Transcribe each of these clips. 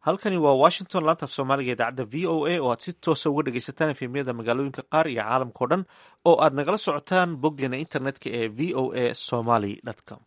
halkani waa washington laanta af soomaaliga idaacadda v o a oo aad si toosa uga dhegaysataan efemyada magaalooyinka qaar iyo caalamkao dhan oo aad nagala socotaan boggeena internetka ee v o a somaly com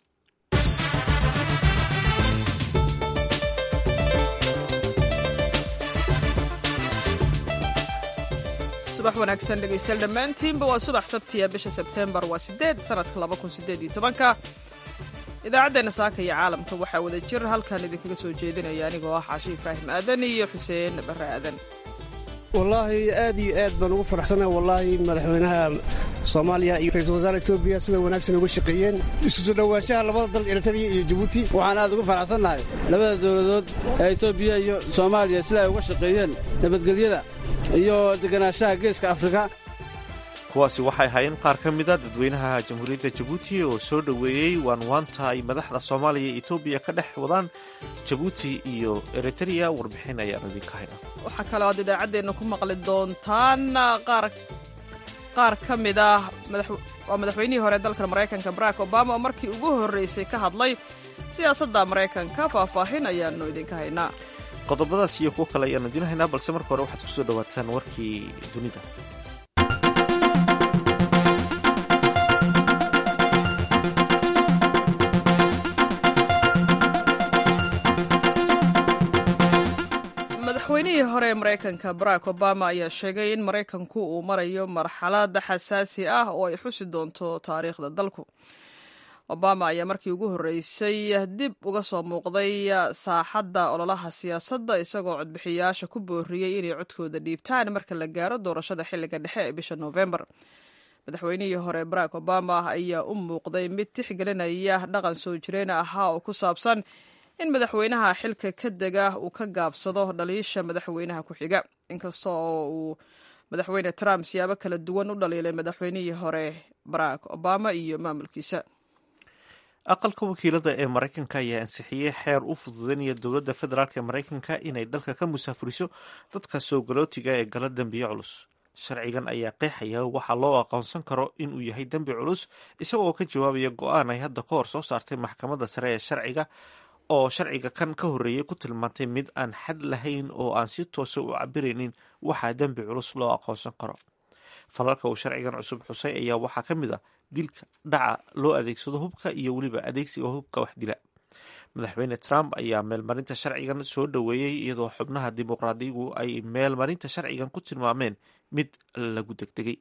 subax wanaagsan dhegaystayaal dhammaantiinba waa subax sabtiya bisha sebteembar waa sideed sanadka laba kun sideed iyo tobanka idaacaddeena saaka iyo caalamka waxaa wada jir halkan idinkaga soo jeedinaya anigoo ah xaashi ibraahim aadan iyo xuseen barre aadan wallaahi aad iyo aad baan ugu faraxsanaha wallaahi madaxweynaha soomaaliya iyo ra-iisul wasaare etoobiya sida wanaagsan uga shaqeeyeen isu soo dhowaanshaha labada dal eritariya iyo jabuuti waxaan aad ugu faraxsannahay labada dowladood ee etoobiya iyo soomaaliya sida ay uga shaqeeyeen nabadgelyada iyo deganaanshaha geeska afrika kuwaasi waxay ahaayeen qaar ka mida dadweynaha jamhuuriyadda jabuuti oo soo dhoweeyey waanwaanta ay madaxda soomaaliya iyo etoobiya ka dhex wadaan jabuuti iyo eritreya warbixin ayaan idinka hayna waxaa kaloo aad idaacaddeenna ku maqli doontaan qaar qaar ka mid ah waa madaxweynihii hore dalkan maraykanka barack obama oo markii ugu horraysay ka hadlay siyaasadda maraykanka faahfaahin ayaannu idinka haynaa qodobadaas iyo kuwo kale ayaanu idiin haynaa balse marka hore waxaad ku soo dhowaataan warkii dunida madaxweynihii hore ee maraykanka barack obama ayaa sheegay in maraykanku uu marayo marxalad xasaasi ah oo ay xusi doonto taariikhda dalku obama ayaa markii ugu horreysay dib uga soo muuqday saaxadda ololaha siyaasadda isagoo codbixiyayaasha ku booriyey inay codkooda dhiibtaan marka la gaaro doorashada xilliga dhexe ee bisha noofembar madaxweynihii hore barack obama ayaa u muuqday mid tixgelinaya dhaqan soo jireen ahaa oo ku saabsan in madaxweynaha xilka ka dega uu ka gaabsado dhaliisha madaxweynaha ku xiga inkasta oo uu madaxweyne trump siyaabo kala duwan u dhaliilay madaxweynihii hore barack obama iyo maamulkiisa aqalka wakiilada ee maraykanka ayaa ansixiyey xeer u fududeynaya dowladda federaalk ee maraykanka inay dalka ka musaafuriso dadka soo galootiga ee gala dembiye culus sharcigan ayaa qeexaya waxaa loo aqoonsan karo inuu yahay dembi culus isagoo ka jawaabaya go-aan ay hadda ka hor soo saartay maxkamadda sare ee sharciga oo sharciga kan ka horreeyey ku tilmaantay mid aan xad lahayn oo aan si toosa u cabiraynin waxaa dembi culus loo aqoonsan karo falalka uu sharcigan cusub xusay ayaa waxaa ka mid ah dilka dhaca loo adeegsado hubka iyo weliba adeegsiga hubka wax dila madaxweyne trump ayaa meelmarinta sharcigan soo dhoweeyey iyadoo xubnaha dimuqraadigu ay meelmarinta sharcigan ku tilmaameen mid lagu degdegay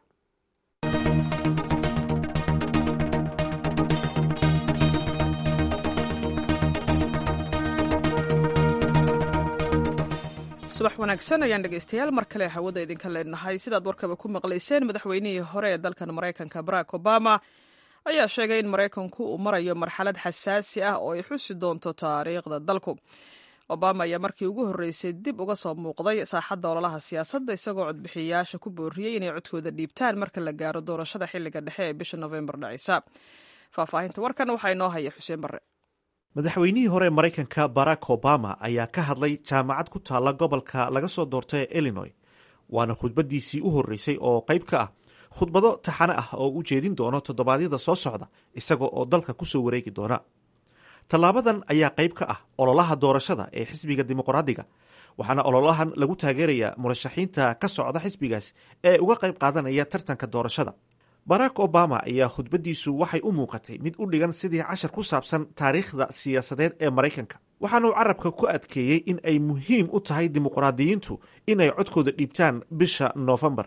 subax wanaagsan ayaan dhegaystayaal mar kale hawada idinka leenahay sidaad warkaba ku maqlayseen madaxweynihii hore ee dalkan maraykanka barack obama ayaa sheegay in maraykanku uu marayo marxalad xasaasi ah oo ay xusi doonto taariikhda dalku obama ayaa markii ugu horreysay dib uga soo muuqday saaxadda ololaha siyaasadda isagoo codbixiyayaasha ku booriyey inay codkooda dhiibtaan marka la gaaro doorashada xilliga dhexe ee bisha nofembar dhacaysa faahfaahinta warkan waxaa inoo haya xuseen barre madaxweynihii hore ee maraykanka barack obama ayaa ka hadlay jaamacad ku taalla gobolka laga soo doorta ee illinoy waana khudbaddiisii u horreysay oo qayb ka ah khudbado taxane ah oo u jeedin doono toddobaadyada soo socda isaga oo dalka ku soo wareegi doona tallaabadan ayaa qayb ka ah ololaha doorashada ee xisbiga dimuqraadiga waxaana ololahan lagu taageerayaa murashaxiinta ka socda xisbigaas ee uga qayb qaadanaya tartanka doorashada barack obama ayaa khudbaddiisu waxay u muuqatay mid u dhigan sidii cashar ku saabsan taariikhda siyaasadeed ee maraykanka waxaanuu carabka ku adkeeyey in ay muhiim u tahay dimuqraadiyiintu inay codkooda dhiibtaan bisha noofembar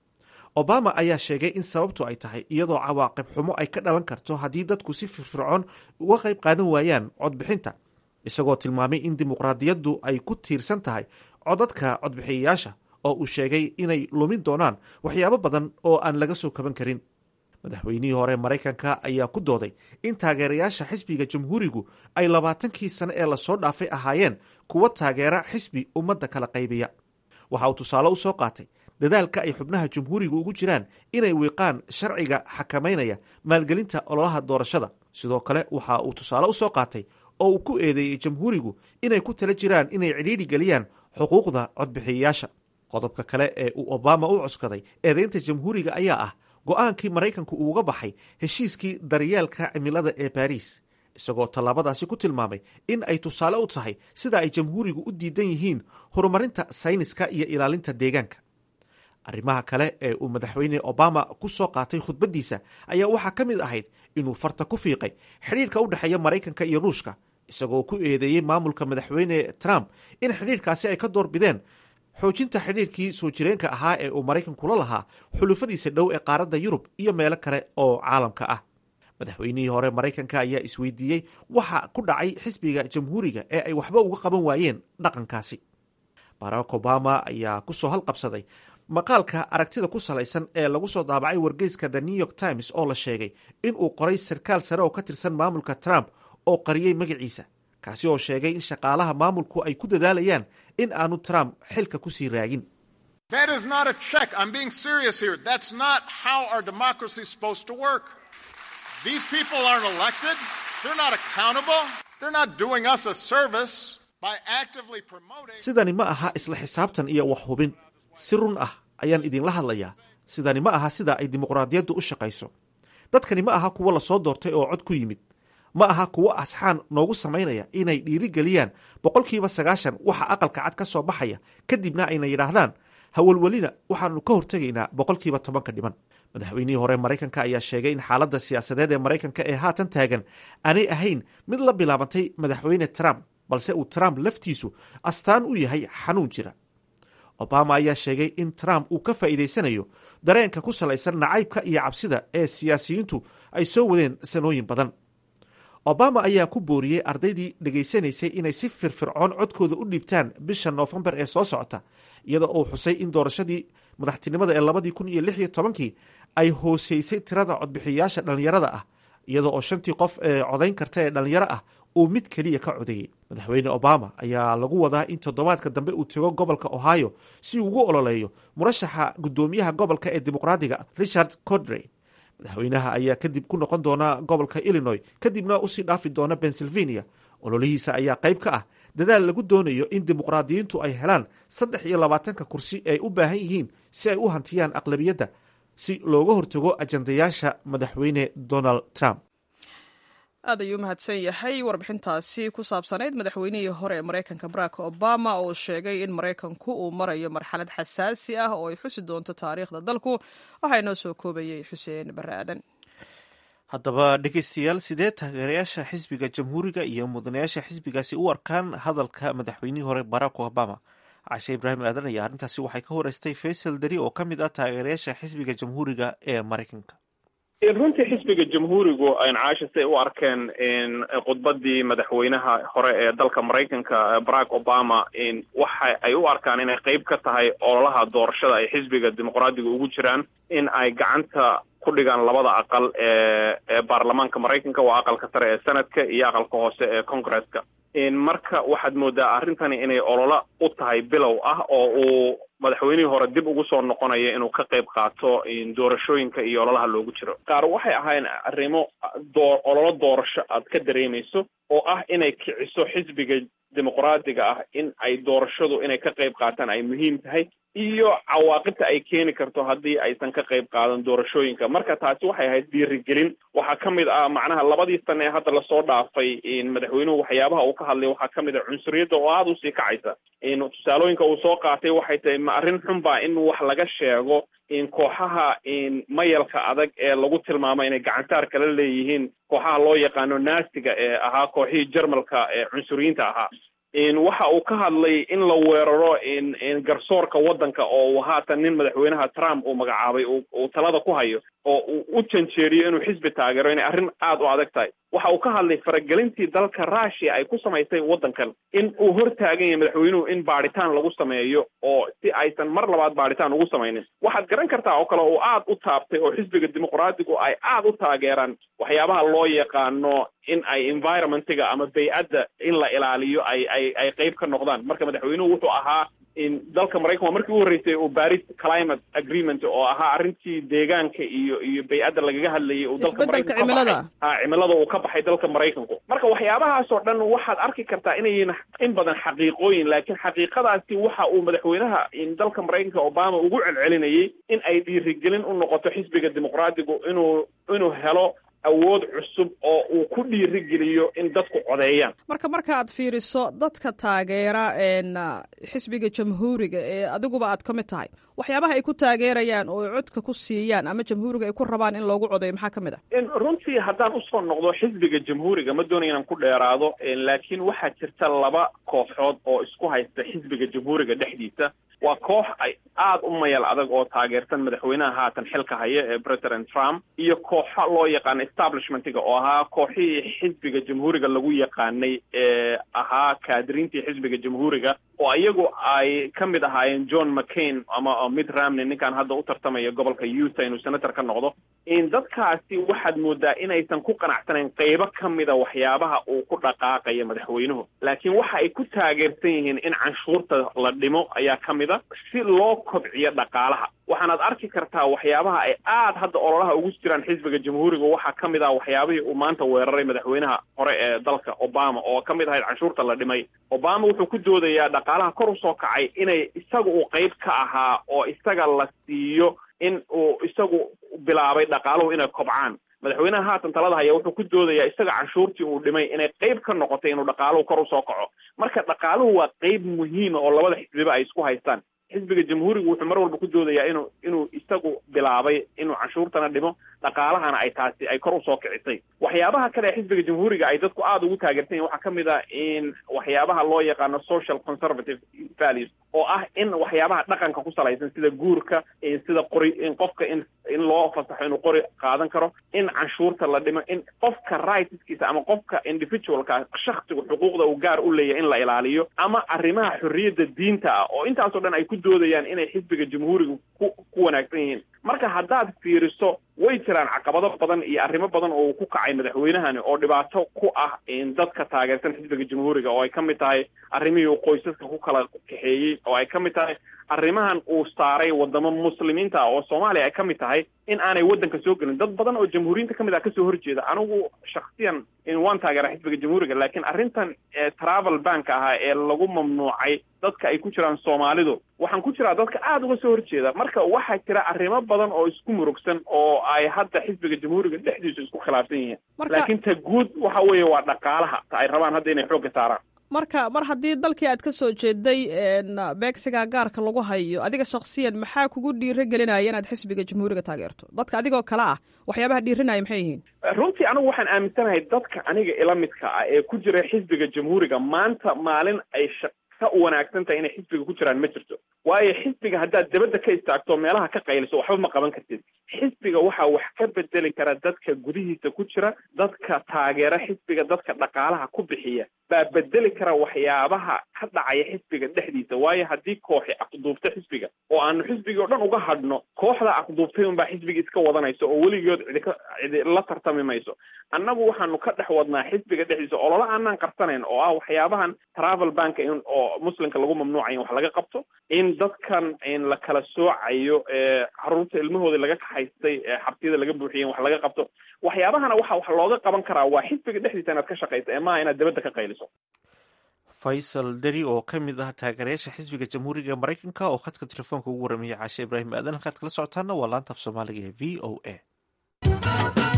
obama ayaa sheegay in sababtu ay tahay iyadoo cawaaqib xumo ay ka dhalan karto haddii dadku si firfircoon uga qayb qaadan waayaan codbixinta isagoo tilmaamay in dimuqraadiyaddu ay ku tiirsan tahay codadka codbixiyayaasha oo uu sheegay inay lumin doonaan waxyaabo badan oo aan laga soo kaban karin madaxweynihii hore maraykanka ayaa ku dooday in taageerayaasha xisbiga jamhuurigu ay labaatankii sane ee lasoo dhaafay ahaayeen kuwa taageera xisbi ummadda kala qaybiya waxa uu tusaale u soo qaatay dadaalka ay xubnaha jamhuuriga ugu jiraan inay wiiqaan sharciga xakamaynaya maalgelinta ololaha doorashada sidoo kale waxa uu tusaale u soo qaatay oo uu ku eedeeyey jamhuurigu inay ku tala jiraan inay cidhiidhi geliyaan xuquuqda codbixiyayaasha qodobka kale ee uu obama u cuskaday eedeynta jamhuuriga ayaa ah go-aankii maraykanku uuga baxay heshiiskii daryeelka cimilada ee baariis isagoo tallaabadaasi ku tilmaamay in ay tusaale u tahay sida ay jamhuurigu u diidan yihiin horumarinta sayniska iyo ilaalinta deegaanka arrimaha kale ee uu madaxweyne obama ku soo qaatay khudbaddiisa ayaa waxaa ka mid ahayd inuu farta ku fiiqay xidhiirka u dhexeeya maraykanka iyo ruushka isagoo ku eedeeyey maamulka madaxweyne trump in xidhiirkaasi ay ka doorbideen xoojinta xidhiirkii soo jireenka ahaa ee uu maraykankula lahaa xulufadiisa dhow ee qaaradda yurub iyo meelo kale oo caalamka ah madaxweynihii hore maraykanka ayaa isweydiiyey waxa ku dhacay xisbiga jamhuuriga ee ay waxba uga qaban waayeen dhaqankaasi barack obama ayaa ku soo halqabsaday maqaalka aragtida ku salaysan ee lagu soo daabacay wargeyska the new york times oo la sheegay in uu qoray sarkaal sare oo ka tirsan maamulka trump oo qariyey magaciisa kaasi oo sheegay in shaqaalaha maamulku ay ku dadaalayaan in aanu trump xilka ku sii raagin That is not a check. I'm being serious here. That's not how our democracy is supposed to work. These people aren't elected. They're not accountable. They're not doing us a service by actively promoting. sidani ma aha isla xisaabtan iyo wax hubin si run ah ayaan idinla hadlayaa sidani ma aha sida ay dimuqraadiyaddu u shaqayso dadkani ma aha kuwo lasoo doortay oo cod ku yimid ma aha kuwo asxaan noogu samaynaya inay dhiirigeliyaan boqolkiiba sagaashan waxa aqalka cad ka soo baxaya kadibna ayna yidhaahdaan hawalwelina waxaanu ka hortegaynaa boqolkiiba tobanka dhiman madaxweynihii hore maraykanka ayaa sheegay in xaaladda siyaasadeed ee maraykanka ee haatan taagan aanay ahayn mid la bilaabantay madaxweyne trump balse uu trump laftiisu astaan u yahay xanuun jira obama ayaa sheegay in trump uu ka faa'iidaysanayo dareenka ku salaysan nacaybka iyo cabsida ee siyaasiyiintu ay soo wadeen sanooyin badan obama ayaa ku booriyey ardaydii dhegaysanaysay inay si firfircoon codkooda u dhiibtaan bisha noofembar ee soo socota iyadoo uu xusay in doorashadii madaxtinimada ee labadii kun iyo lix iyo tobankii ay hooseysay tirada codbixiyayaasha dhallinyarada ah iyadoo oo shantii qof ee codayn karta ee dhallinyaro ah uu mid keliya ka codeeyey madaxweyne obama ayaa lagu wadaa in toddobaadka dambe uu tego gobolka ohio si uu ugu ololeeyo murashaxa guddoomiyaha gobolka ee dimuqraadiga richard codrey madaxweynaha ayaa kadib ku noqon doona gobolka illinois kadibna usii dhaafi doona pennsylvania ololihiisa ayaa qayb ka ah dadaal lagu doonayo in dimuqraadiyiintu ay helaan saddex iyo labaatanka kursi ay u baahan yihiin si ay u hantiyaan aqlabiyadda si looga hortago ajandayaasha madaxweyne donald trump aad ayuu u mahadsan yahay warbixintaasi ku saabsanayd madaxweynihii hore ee maraykanka barack obama oo sheegay in maraykanku uu marayo marxalad xasaasi ah oo ay xusi doonto taariikhda dalku waxaa inoo soo koobayay xuseen bare aadan haddaba dhegeystayaal sidee taageerayaasha xisbiga jamhuuriga iyo mudanayaasha xisbigaasi u arkaan hadalka madaxweynihii hore barack obama cashe ibraahim aadan ayaa arrintaasi waxay ka horeystay faysal dari oo ka mid ah taageerayaasha xisbiga jamhuuriga ee maraykanka runtii xisbiga jamhuurigu caasha siay u arkeen khudbadii madaxweynaha hore ee dalka maraykanka barack obama waxa ay u arkaan inay qeyb ka tahay ololaha doorashada ay xisbiga dimuqraadiga ugu jiraan in ay gacanta ku dhigaan labada aqal ee ee baarlamaanka maraykanka waa aqalka sare ee senadka iyo aqalka hoose ee congresska marka waxaad moodaa arrintani inay ololo u tahay bilow ah oo uu madaxweynihii hore dib ugu soo noqonayo inuu ka qayb qaato doorashooyinka iyo ololaha loogu jiro qaar waxay ahayn arrimo doo ololo doorasho aad ka dareemayso oo ah inay kiciso xisbiga dimuqraadiga ah in ay doorashadu inay ka qayb qaataan ay muhiim tahay iyo cawaaqibta ay keeni karto haddii aysan ka qayb qaadan doorashooyinka marka taasi waxay ahayd dhiirigelin waxaa ka mid ah macnaha labadii sane ee hadda lasoo dhaafay madaxweynuhu waxyaabaha uu ka hadlay waxaa ka mid ah cunsuriyadda oo aada usii kacaysa tusaalooyinka uu soo qaatay waxay tahay ma arrin xunba in wax laga sheego in kooxaha mayalka adag ee lagu tilmaamo inay gacantaar kala leeyihiin kooxaha loo yaqaano naasiga ee ahaa kooxihii jarmalka ee cunsuriyiinta ahaa waxa uu ka hadlay in la weeraro garsoorka waddanka oo uu haatan nin madaxweynaha trump uu magacaabay uu talada ku hayo oo uu u janjeeriyo inuu xisbi taageero inay arrin aada u adag tahay waxa uu ka hadlay faragelintii dalka russia ay ku samaysay waddankan in uu hortaagan yahay madaxweynuhu in baadhitaan lagu sameeyo oo si aysan mar labaad baadhitaan ugu samaynin waxaad garan kartaa oo kale uu aada u taabtay oo xisbiga dimuqraadigu ay aada u taageeraan waxyaabaha loo yaqaano in ay environmentiga ama bay-adda in la ilaaliyo ay ay ay qeyb ka noqdaan marka madaxweynuhu wuxuu ahaa in dalka maraykan waa markii u horreysay uu paris climate agreement oo ahaa arrintii deegaanka iyo iyo bay-adda lagaga hadlayay uu dalka isbeddelka maraykanku ka cimilada baxay ha cimilada uu ka baxay dalka maraykanku marka waxyaabahaas oo dhan waxaad arki kartaa inay yihiin in badan xaqiiqooyin laakiin xaqiiqadaasi waxa uu madaxweynaha in dalka maraykanka obama ugu celcelinayay in ay dhiirigelin u noqoto xisbiga dimuqraadigu inuu inuu helo awood cusub oo uu ku dhiirigeliyo in dadku codeeyaan marka markaaad fiiriso dadka taageera xisbiga jamhuuriga ee adiguba aad ka mid tahay waxyaabaha ay ku taageerayaan oo ay codka ku siiyaan ama jamhuuriga ay ku rabaan in loogu codeeyo maxaa ka mid ah runtii haddaan usoo noqdo xisbiga jamhuuriga ma doonaya inaan ku dheeraado laakiin waxaa jirta laba kooxood oo isku haysta xisbiga jamhuuriga dhexdiisa waa koox ay aada u mayal adag oo taageersan madaxweynaha haatan xilka haya ee president trump iyo kooxa loo yaqaano establishmentiga oo ahaa kooxihii xisbiga jamhuuriga lagu yaqaanay ee ahaa kaadiriintii xisbiga jamhuuriga oo iyagu ay ka mid ahaayeen john mccain ama mid ramney ninkan hadda u tartamaya gobolka utah inuu senator ka noqdo in dadkaasi waxaad moodaa inaysan ku qanacsanayn qeybo ka mida waxyaabaha uu ku dhaqaaqaya madaxweynuhu laakiin waxa ay ku taageersan yihiin in canshuurta la dhimo ayaa ka mid a si loo kobciyo dhaqaalaha waxaanaad arki kartaa waxyaabaha ay aada hadda ololaha ugu jiraan xisbiga jamhuuriga waxaa ka mid ah waxyaabihii uu maanta weeraray madaxweynaha hore ee dalka obama oo ka mid ahayd canshuurta la dhimay obama wuxuu ku doodayaa dhaqaalaha kor usoo kacay inay isaga uu qeyb ka ahaa oo isaga la siiyo in uu isagu bilaabay dhaqaaluhu inay kobcaan madaxweynaha haatan talada haya wuxuu ku doodayaa isaga canshuurtii uu dhimay inay qeyb ka noqotay inuu dhaqaaluhu kor usoo kaco marka dhaqaaluhu waa qeyb muhiima oo labada xisbiba ay isku haystaan xisbiga jamhuuriga wuxuu mar walba ku doodayaa inuu inuu isagu bilaabay inuu canshuurtana dhimo dhaqaalahana ay taasi ay kor usoo kicisay waxyaabaha kale ee xisbiga jamhuuriga ay dadku aada ugu taageersan yihin waxaa ka mid a in waxyaabaha loo yaqaano social conservative values oo ah in waxyaabaha dhaqanka ku salaysan sida guurka sida qori in qofka in in loo fasaxo inuu qori qaadan karo in canshuurta la dhimo in qofka rightskiisa ama qofka individualka shaksigu xuquuqda uu gaar u leeyahay in la ilaaliyo ama arrimaha xorriyadda diinta ah oo intaasoo dhan ay ku doodayaan inay xisbiga jamhuuriga ku ku wanaagsan yihiin marka haddaad fiiriso way jiraan caqabado badan iyo arrimo badan oo uu ku kacay madaxweynahani oo dhibaato ku ah dadka taageersan xisbiga jamhuuriga oo ay ka mid tahay arrimihii uu qoysaska ku kala kaxeeyey oo ay ka mid tahay arrimahan uu saaray wadamo muslimiinta oo soomaaliya ay ka mid tahay in aanay waddanka soo gelin dad badan oo jamhuuriyiinta ka mid ah kasoo horjeeda anigu shaksiyan waan taageera xisbiga jamhuuriga laakiin arrintan travel bank ahaa ee lagu mamnuucay dadka ay ku jiraan soomaalidu waxaan ku jiraa dadka aada uga soo horjeeda marka waxaa jira arrimo badan oo isku murugsan oo ay hadda xisbiga jamhuuriga dhexdiisu isku khilaafsan yihiin laakiin ta guud waxa weeye waa dhaqaalaha ta ay rabaan hadda inay xoogga saaraan marka mar haddii dalkii aad ka soo jeeday beegsiga gaarka lagu hayo adiga shaksiyan maxaa kugu dhiiro gelinaya inaad xisbiga jamhuuriga taageerto dadka adigoo kale ah waxyaabaha dhiirinaya maxay yihiin runtii anigu waxaan aaminsanahay dadka aniga ila midka ah ee ku jira xisbiga jamhuuriga maanta maalin ay ka wanaagsan tahay inay xisbiga ku jiraan ma jirto waayo xisbiga haddaad dabadda ka istaagto meelaha ka qayliso waxba ma qaban kartid xisbiga waxaa wax ka bedeli kara dadka gudihiisa ku jira dadka taageera xisbiga dadka dhaqaalaha ku bixiya baa bedeli kara waxyaabaha ka dhacaya xisbiga dhexdiisa waayo haddii kooxi aqduubto xisbiga oo aanu xisbigii o dhan uga hadhno kooxda aqduubtay unbaa xisbigii iska wadanayso oo weligood cidi ka cidi la tartami mayso annagu waxaanu ka dhex wadnaa xisbiga dhexdiisa olola aanaan qarsanayn oo ah waxyaabahan travel bank in oo muslimka lagu mamnuucay in wax laga qabto in dadkan in la kala soocayo ee caruurta ilmahooda laga kaxaystay ee xabtiyada laga buuxiyay in wax laga qabto waxyaabahana waxa wax looga qaban karaa waa xisbiga dhexdiisa inaad ka shaqaysa ee maaha inaad dabadda ka qayliso faysal deri oo ka mid ah taageerayaasha xisbiga jamhuuriga maraykanka oo khadka telefoonka ugu waramayay caashe ibraahim aadan halkaad kala socotaana waa laanta af soomaaliga ee v o a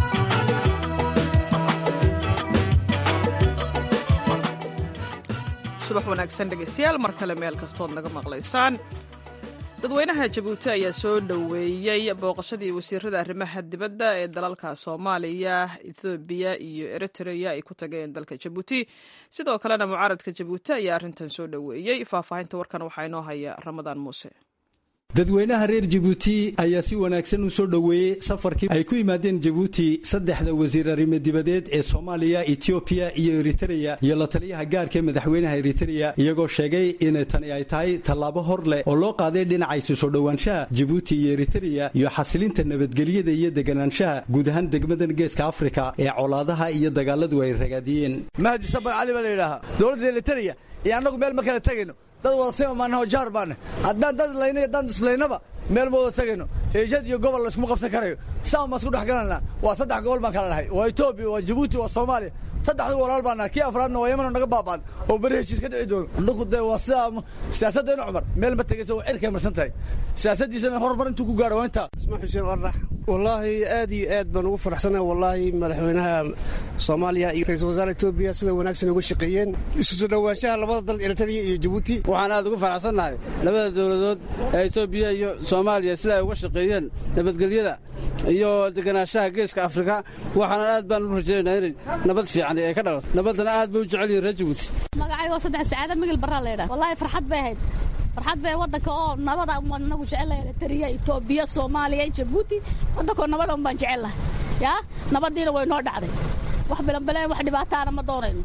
subax wanaagsan dhegaystayaal mar kale meel kastood naga maqlaysaan dadweynaha jabuuti ayaa soo dhoweeyey booqashadii wasiirada arrimaha dibadda ee dalalka soomaaliya ethoobiya iyo eritrea ay ku tageen dalka jabuuti sidoo kalena mucaaradka jabuuti ayaa arrintan soo dhoweeyey faahfaahinta warkan waxaa inoo haya ramadaan muuse dadweynaha reer jabuuti ayaa si wanaagsan u soo dhoweeyey safarkii ay ku yimaadeen jabuuti saddexda wasiir arrimo dibadeed ee soomaaliya etoobiya iyo eritreya iyo la taliyaha gaarka ee madaxweynaha eritreya iyagoo sheegay in tani ay tahay tallaabo hor leh oo loo qaaday dhinacaysu soo dhowaanshaha jabuuti iyo eritreya iyo xasilinta nabadgelyada iyo deganaanshaha guud ahaan degmadan geeska afrika ee colaadaha iyo dagaaladu ay ragaadiyeen mahdi sabar cali baa la yidhaahaa dowladda eritreya iyo annagu meel ma kala tegayno dad wada sima maanaho jaar baane haddaan dad layno iyo haddaan duslaynaba meel ma wada tegayno eeshad iyo gobol layskuma qabsan karayo saan baan isku dhex galanaa waa saddex gobol baan kala nahay waa etoobiya waa jabuuti waa soomaaliya saddexdu walaal baan nahay kii afraadna waa yamano naga baabaan oo beri heshiis ka dhici doono annagu dee waa sidaa siyaasaddeena cumar meel ma tegaysa waa cirkay marsan tahay siyaasaddiisana horumar intuu ku gaadho waa intaa ismaa xuseen warax wallaahi aad iyo aad baan ugu faraxsanahay wallaahi madaxweynaha soomaaliya iyo ra-iisul wasaare etoobiya sida wanaagsan uga shaqeeyeen isu soo dhowaanshaha labada dal eritrea iyo jabuuti waxaan aad ugu faraxsannahay labada dowladood ee etoobiya iyo soomaaliya sida ay uga shaqeeyeen nabadgelyada iyo deganaanshaha geeska afrika waxaana aad baan u rajaynaynaa inay nabad fiican ay ka dhalato nabaddana aad bay u jecel yihin reer jabuuti magacaygo saddex sacaada migil barraa laydhaa wallaahi farxad bay ahayd farxad bay waddanka oo nabada waan nagu jecelahay eritrea etoobiya soomaaliya jabuuti waddankoo nabada un baan jecellahay yaa nabaddiina way noo dhacday wax bilanbaleen wax dhibaataana ma doonayno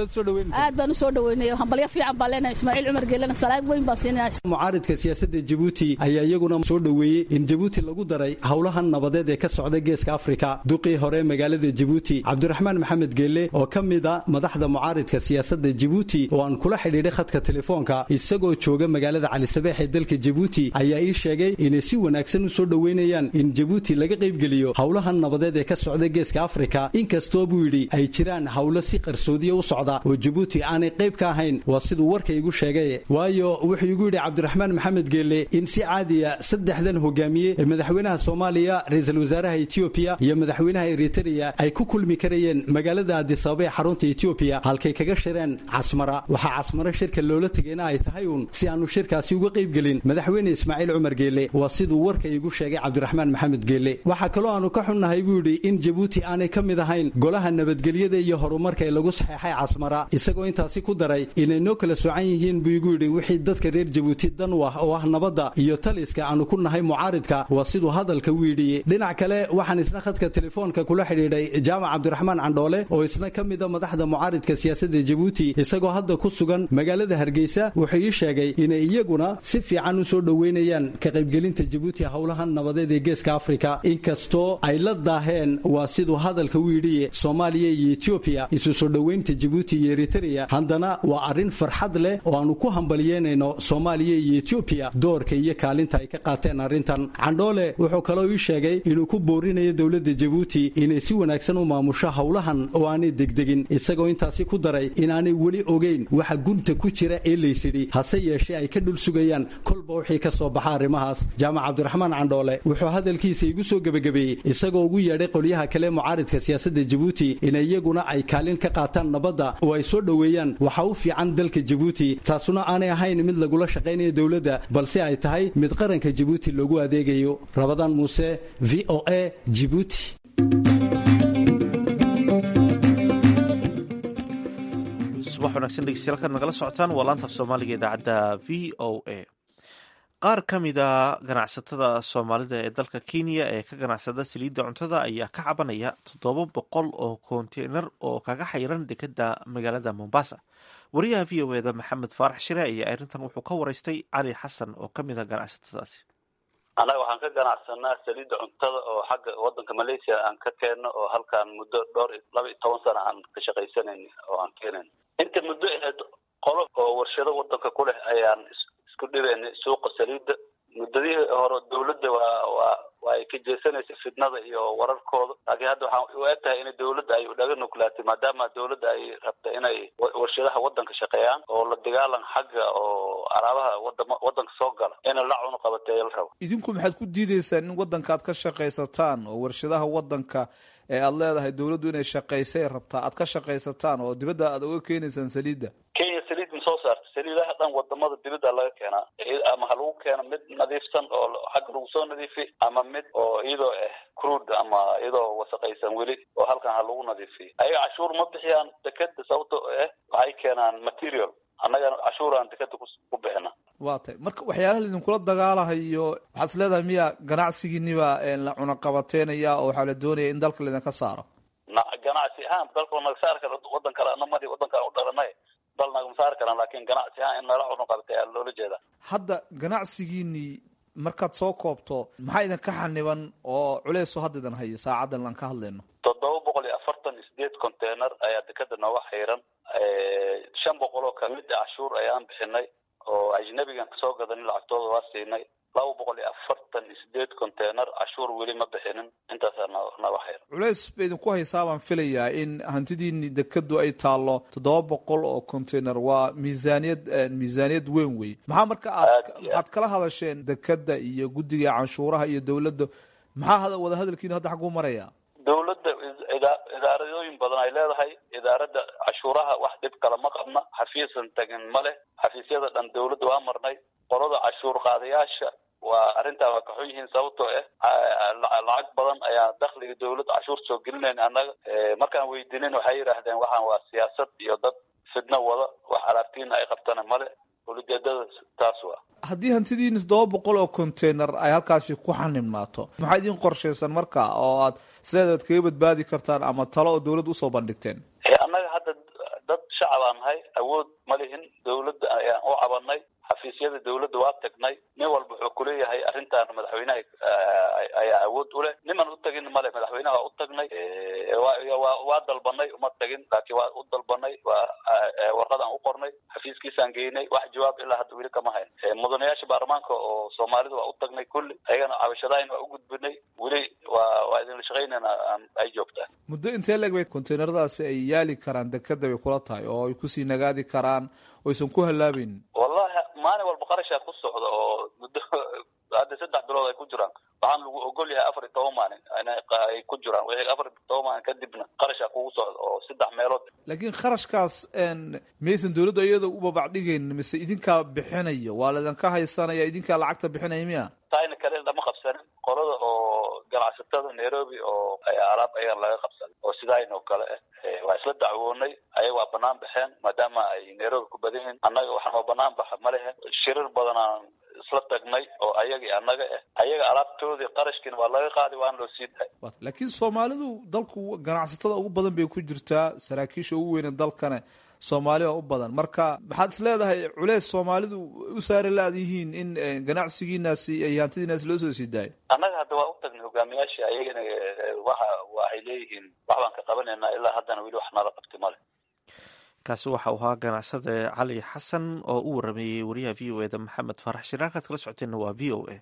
aad baan u soo dhaweynayo hambalyo fiican baan leenahay ismaaciil cumar geelena salaad weyn baan siinaya mucaaridka siyaasadda jabuuti ayaa iyaguna soo dhoweeyey in jabuuti lagu daray howlahan nabadeed ee ka socda geeska afrika duqii hore magaalada jabuuti cabdiraxmaan maxamed geelle oo ka mida madaxda mucaaridka siyaasadda jabuuti oo aan kula xidhiidhay khadka telefoonka isagoo jooga magaalada calisabeex ee dalka jabuuti ayaa ii sheegay inay si wanaagsan u soo dhoweynayaan in jabuuti laga qaybgeliyo howlahan nabadeed ee ka socda geeska afrika inkastoo buu yidhi ay jiraan howlo si qarsoodiya u socda oo jabuuti aanay qayb ka ahayn waa siduu warka igu sheegay waayo wuxuu igu yidhi cabdiraxmaan maxamed geelle in si caadiya saddexdan hogaamiye ee madaxweynaha soomaaliya ra-iisul wasaaraha etoobiya iyo madaxweynaha eritrea ay ku kulmi karayeen magaalada adisababa ee xarunta etoobiya halkay kaga shireen casmara waxaa casmaro shirka loola tegayna ay tahay uun si aanu shirkaasi uga qaybgelin madaxweyne ismaaciil cumar geelle waa siduu warka igu sheegay cabdiraxmaan maxamed geelle waxaa kaloo aanu ka xunnahay buu yidhi in jabuuti aanay ka mid ahayn golaha nabadgelyada iyo horumarka ee lagu saxeexay casmara isagoo intaasi ku daray inay noo kala soocan yihiin buu igu yidhi wixii dadka reer jabuuti dan u ah oo ah nabadda iyo taliska aanu ku nahay mucaaridka waa siduu hadalka u yidhi dhinac kale waxaan isna khadka telefoonka kula xidhiidhay jaamac cabdiraxmaan candhoole oo isna ka mida madaxda mucaaridka siyaasadda jabuuti isagoo hadda ku sugan magaalada hargeysa wuxuu ii sheegay inay iyaguna si fiican u soo dhoweynayaan ka qaybgelinta jabuuti howlahan nabadeed ee geeska afrika inkastoo ay la daaheen waa siduu hadalka u yidhi soomaaliya iyo etoobiya isu soo dhoweynta jabuuti iyo eritrea haddana waa arrin farxad leh oo aanu ku hambalyeynayno soomaaliya iyo etoobiya doorka iyo kaalinta ay ka qaateen arrintan candhoole wuxuu kaloo ii sheegay inuu ku boorinayo dowladda jabuuti inay si wanaagsan u maamusho howlahan oo aanay degdegin isagoo intaasi ku daray inaanay weli ogeyn waxa gunta ku jira ee laysidhi hase yeeshee ay ka dhul sugayaan kolba wixii ka soo baxa arrimahaas jaamac cabdiraxmaan candhoole wuxuu hadalkiisa igu soo gebagabeeyey isagoo ugu yeedhay qolyaha kale mucaaridka siyaasadda jabuuti in iyaguna ay kaalin ka qaataan nabadda oo ay soo dhoweeyaan waxa u fiican dalka jabuuti taasuna aanay ahayn mid lagula shaqaynayo dowladda balse ay tahay mid qaranka jabuuti loogu adeegayo rabadaan muuse v o a jibuuti subax wanaagsan dhegeystayaal kaad nagala socotaan waa laanta af soomaaliga idaacadda v o a qaar ka mida ganacsatada soomaalida ee dalka kenya ee ka ganacsada saliidda cuntada ayaa ka cabanaya toddoba boqol oo konteynar oo kaga xayiran dekeda magaalada mombasa wariyaha v o eda maxamed faarax shire ayaa arrintan wuxuu ka waraystay cali xasan oo ka mid a ganacsatadaasi annaga waxaan ka ganacsanaa saliidda cuntada oo xagga waddanka malaysia aan ka keenno oo halkaan muddo dhowr laba iyo toban sana aan ka shaqaysanayn oo aan keenayn inta muddo aheed qolo oo warshado waddanka ku leh ayaan isku dhibayna suuqa saliidda muddadihii hore dawladda waa waa waa ay ka jeesanaysa fidnada iyo wararkooda laakiin hadda waxaa u eg tahay in dawladda ay dhaga nuglaatay maadaama dawladda ay rabta inay warshadaha waddanka shaqeeyaan oo la dagaalan xagga oo alaabaha wadama waddanka soo gala ina la cuno qabateeya la rabo idinku maxaad ku diidaysaan in waddanka aad ka shaqaysataan oo warshadaha waddanka ee aad leedahay dawladdu inay shaqaysay rabtaa aad ka shaqaysataan oo dibadda aad uga keenaysaan saliidda kenya saliid ma soo saarta saliidaha dhan wadamada dibadda laga keenaa ama ha lagu keeno mid nadiifsan oo xagga lagu soo nadiifiy ama mid oo iyadoo ah cruud ama iyadoo wasaqaysan weli oo halkan ha lagu nadiifiyo ayaga cashuur ma bixiyaan dekeda sababto ah waxay keenaan material annagana cashuuraan dekeda ku bixina waa tay marka waxyaalaha laidinkula dagaalahayo waxaad is leedahay miya ganacsigiiniba la cunaqabateynaya oo waxaa la doonaya in dalka laydinka saaro na ganacsi ahaan dalka naga saari kara waddan kale anamadi waddankaan u dhalanay dal nagama saari karaan laakin ganacsi ahaan in nala cunaqabatay aa loola jeedaa hadda ganacsigiinii markaad soo koobto maxaa idinka xaniban oo culeysoo hadda idin hayo saacadan aan ka hadlayno toddoba boqol iyo afartan iyo sideed container ayaa dekeda nooga xayran shan boqol oo kamid a cashuur ayaan bixinay oo ajnabigan kasoo gadanay lacagtooda waa siinay laba boqol iyo afartan iyo sideed container cashuur weli ma bixinin intaasaa naga xeer culeys ba idinku haysaa baan filayaa in hantidiini dekadu ay taallo toddoba boqol oo container waa miisaaniyad miisaaniyad weyn wey maxaa marka aad maxaad kala hadasheen dekada iyo guddiga canshuuraha iyo dowladda maxaa wada hadalkiinu hadda xagguu maraya dowladda idaaradooyin badan ay leedahay idaaradda cashuuraha wax dhib kale ma qabna xafiisan tagin ma leh xafiisyada dhan dowladda waa marnay qolada cashuur qaadayaasha waa arrintaa waa kaxun yihiin sababtoo ah lacag badan ayaa dakhliga dowladda cashuur soo gelinayn annaga markaan weydiinin waxay yidhaahdeen waxaan waa siyaasad iyo dad fidno wada wax alaabtiina ay qabtana male ulijeedada taas waa haddii hantidiina toddoba boqol oo container ay halkaasi ku xanimnaato maxaa idin qorshaysan marka oo aad isleedaad kaga badbaadi kartaan ama talo oo dowladda usoo bandhigteen annaga hadda dad shacabaa nahay awood ma lihin dowladda ayaan u cabanay xafiisyada dowladda waa tagnay nin walba wuxuu kuleeyahay arrintan madaxweynaha ayaa awood u leh niman u tagin male madaxweynaha waa u tagnay waa dalbanay uma tagin laakiin waa u dalbanay waa warqadaan u qornay xafiiskiisaan geynay wax jawaab ilaa hadda weli kama hayn mudanayaasha baarlamaanka oo soomaalida waa u tagnay kulli ayagana cabashadayn waa u gudbinay weli waa waa idinla shaqaynayna ay joogtaa muddo intee leeg bay containeradaasi ay yaali karaan dekada bay kula tahay oo ay kusii nagaadi karaan oo aysan ku hallaabeyn wallahi maalin walba qarashaa ku socda oo muddo hadda saddex bilood ay ku jiraan waxaan lagu ogol yahay afar iyo toban maalin ay ku jiraan wixii afar iyo toban maalin kadibna qarashaa kugu socda oo saddex meelood laakiin kharashkaas miyaysan dowladda iyada u babacdhigayn mise idinkaa bixinaya waa laidinka haysanaya idinkaa lacagta bixinaya miya taayna kale lama qabsanin qolada oo ganacsatada nairobi oo alaab ayagan laga qabsanin oo sidayn oo kale ah waa isla dacwoonay ayaga waa banaan baxeen maadaama ay nairobi ku badan yihiin annaga waxnoo banaan baxa ma lehe shirir badanaan isla tagnay oo ayaga iyo annaga ah ayaga alaabtoodii qarashkiina waa laga qaaday waana loo sii dahay laakiin soomaalidu dalku ganacsatada ugu badan bay ku jirtaa saraakiisha ugu weyne dalkane soomaali baa u badan marka maxaad is leedahay culeys soomaalidu u saari laadihiin in ganacsigiinaasi iyo hantidiinaasi loo soo sii daayo annaga hadda waa u tagnay hogaamiyaasha ayagana waxa waxay leeyihiin wax baan ka qabanaynaa ilaa haddana weli wax nala qabti male kaasi waxa uu ahaa ganacsade cali xasan oo u warameeyey wariyaha v o eda maxamed faarax shiraarkaad kala socoteenna waa v o a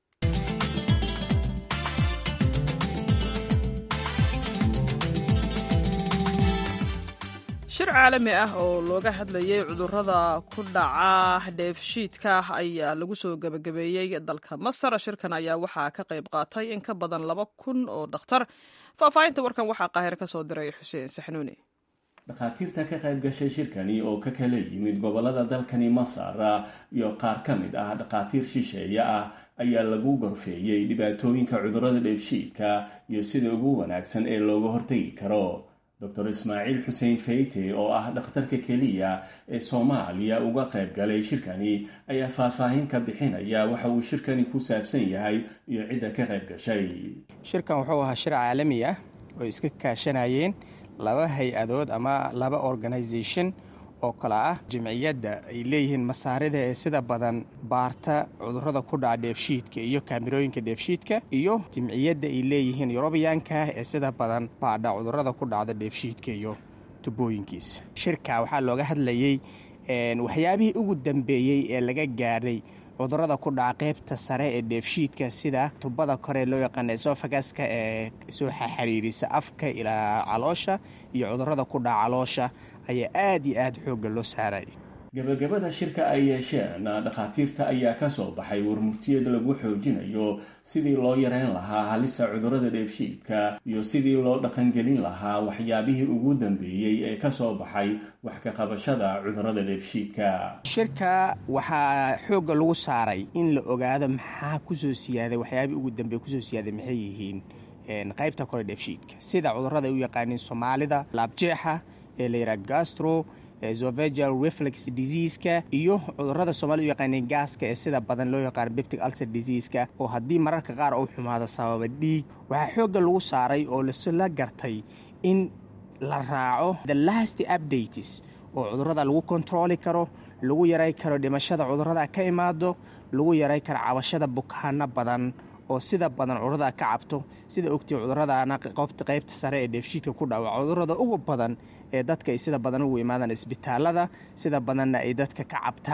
shir caalami ah oo looga hadlayay cudurrada ku dhaca dheefshiidka ayaa lagu soo gebagabeeyey dalka masar shirkan ayaa waxaa ka qayb qaatay in ka badan laba kun oo dhakhtar faahfaahinta warkan waxaa qaahir ka soo diray xuseen saxnuuni dhakhaatiirta ka qayb gashay shirkani oo ka kala yimid gobolada dalkani masar iyo qaar ka mid ah dhakhaatiir shisheeye ah ayaa lagu gorfeeyey dhibaatooyinka cudurrada dheefshiidka iyo sida ugu wanaagsan ee looga hortegi karo dor ismaaciil xuseen feyte oo ah dhakhtarka keliya ee soomaaliya uga qayb galay shirkani ayaa faahfaahin ka bixinaya waxa uu shirkani ku saabsan yahay iyo cidda ka qayb gashay shirkan wuxuu ahaa shir caalami ah oo iska kaashanayeen laba hay-adood ama laba organisation oo kale ah jimciyadda ay leeyihiin masaarida ee sida badan baarta cudurrada ku dhaca dheefshiidka iyo kaamirooyinka dheefshiidka iyo jimciyadda ay leeyihiin yurubiyaanka ee sida badan baadha cudurrada ku dhacda dheefshiidka iyo tubooyinkiisa shirka waxaa looga hadlayey waxyaabihii ugu dambeeyey ee laga gaadhay cudurrada ku dhaca qaybta sare ee dheefshiidka sida tubada kore loo yaqaana esofagaska ee soo xiriirisa afka ilaa caloosha iyo cudurrada ku dhaca caloosha ayaa aada iyo aada xoogga loo saaray gabagabada shirka ay yeesheen dhakhaatiirta ayaa ka soo baxay warmurtiyeed lagu xoojinayo sidii loo yareyn lahaa halista cudurrada dheefshiidka iyo sidii loo dhaqangelin lahaa waxyaabihii ugu dambeeyey ee ka soo baxay wax ka qabashada cudurrada dheefshiidka shirka waxaa xoogga lagu saaray in la ogaado maxaa kusoo siyaaday waxyaabihii ugu dambeeye kusoo siyaaday maxay yihiin qaybta kore dheefshiidka sida cudurrada ay u yaqaaniin soomaalida laabjeexa ee la yidhaha gastro zovegal reflex diseaska iyo cudurrada soomaalida u yaqaaneen gaaska ee sida badan loo yaqaano beptic ulcer diseaska oo haddii mararka qaar uu xumaado sababa dhiig waxaa xoogga lagu saaray oo lasla gartay in la raaco the last updates oo cudurrada lagu kontrooli karo lagu yaray karo dhimashada cudurrada ka imaado lagu yaray karo cabashada bukaano badan oo sida badan cudurada ka cabto sida ogtay cuduradaana qaybta sare ee dheefshiidka ku dhawa cudurada ugu badan ee dadka ay sida badan ugu imaadaan isbitaalada sida badanna ay dadka ka cabtaan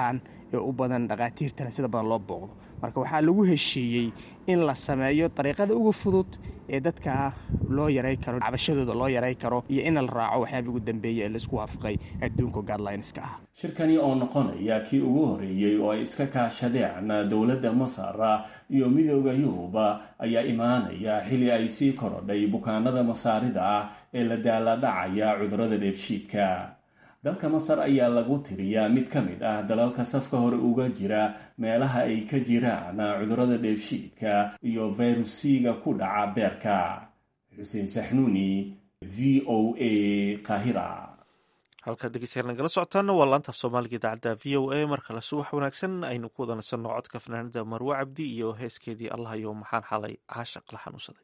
ee u badan dhakhaatiirtana sida badan loo booqdo marka waxaa lagu heshiiyey in la sameeyo dariiqada uga fudud ee dadka loo yaray karo cabashadooda loo yaray karo iyo in la raaco waxyaaba ugu dambeeya ee laisku waafaqay adduunka guidelinska ah shirkani oo noqonaya kii ugu horreeyey oo ay iska kaashadeen dowladda masar iyo midooda yuruba ayaa imaanaya xili ay sii korodhay bukaanada masaarida ah ee la daaladhacaya cudurrada dheefshiidka dalka masar ayaa lagu tiriyaa mid ka mid ah dalalka safka hore uga jira meelaha ay ka jiraan cudurrada dheefshiidka iyo fayrusiga ku dhaca beerka xuseen saxnuuni v o a kahira halkaad dhegeystayaal nagala socotaana waa laanta af soomaaliga idaacadda v o a mar kale subax wanaagsan aynu ku wada nasanno codka fanaanada marwe cabdi iyo heeskeedii allah iyo maxaan xalay caashaq la xanuunsaday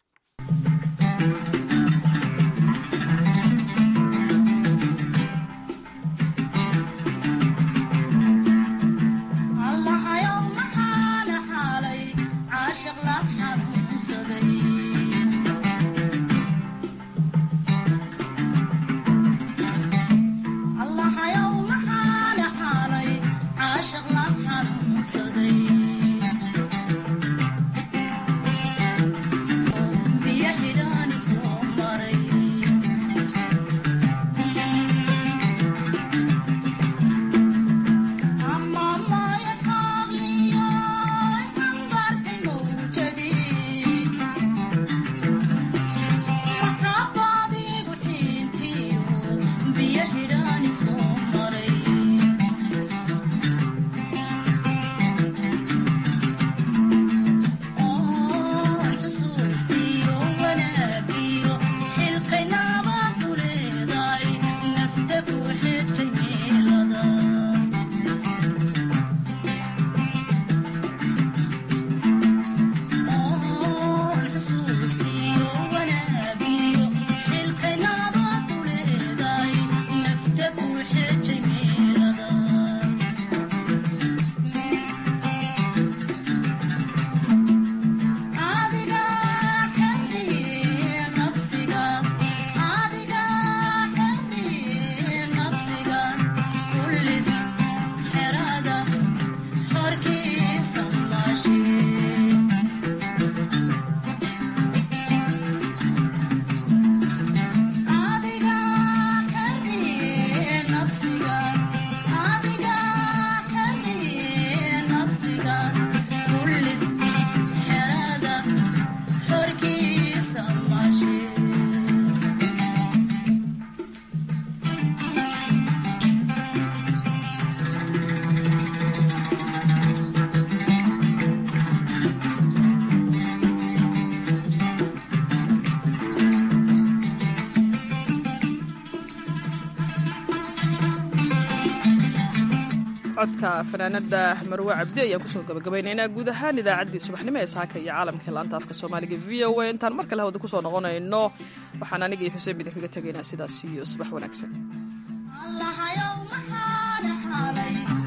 codka fanaanada marwe cabdi ayaan kusoo gabagabaynaynaa guud ahaan idaacaddii subaxnimo ee saaka iyo caalamka laanta afka soomaaliga v o a intaan mar kale hawada kusoo noqonayno waxaan aniga iyo xuseen bidin kaga tegaynaa sidaas iyo subax wanaagsan